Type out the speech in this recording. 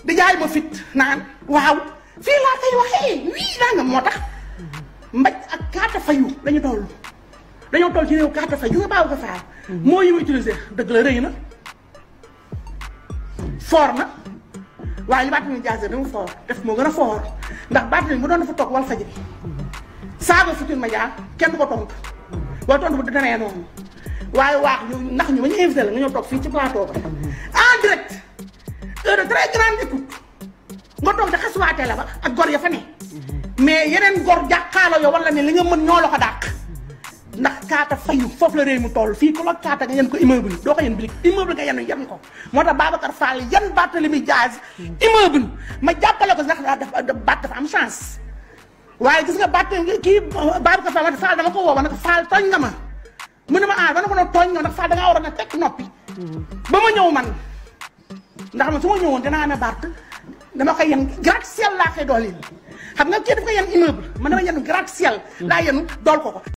di jaay ma fit naan waaw fii laa koy waxee wii naa nga moo tax mbaj ak kaata fayu dañu toll dañoo toll ci réew kaata fayu nga baaw ko faal moo yi mu utilisé dëgg la rëy na foor na waaye ñu baat ni jaase dama foor def moo gën a foor ndax baat nañ bu doon dafa toog wal fajri saaga Futurs Médias kenn du ko tontu wala tontu bu danee noonu waaye waax ñu ndax ñu ba ñu invité la nga ñëw toog fii ci plateau ba en direct heure de très grande écoute nga toog di xasuwaatee la ba ak gor ya fa ne mais yeneen gor jàkkaarloo yow wala ne li nga mën ñoo la ko dàq ndax kaata fayu foofu la réew mu toll fii ku la kaata nga yen ko immeuble doo ko yen bilig immeuble nga yenu yen ko moo tax Babacar Fall yan Barthélémy Dias immeuble ma jàppale ko ndax dafa baat dafa am chance waaye gis nga baat kii Babacar Fall ma Fall dama ko woo ba nag Fall tooñ nga ma mu ne ma ah dana ko doon tooñ nga ndax Fall da ngaa war a na tekk noppi ba ma ñëw man ndax man su ma ñëwoon dinaa ne Bart dama koy yen gratte-ciel laa koy dooleel xam nga kii dafa koy yen immeuble man dama yen gratte-ciel laa yenu dool ko ko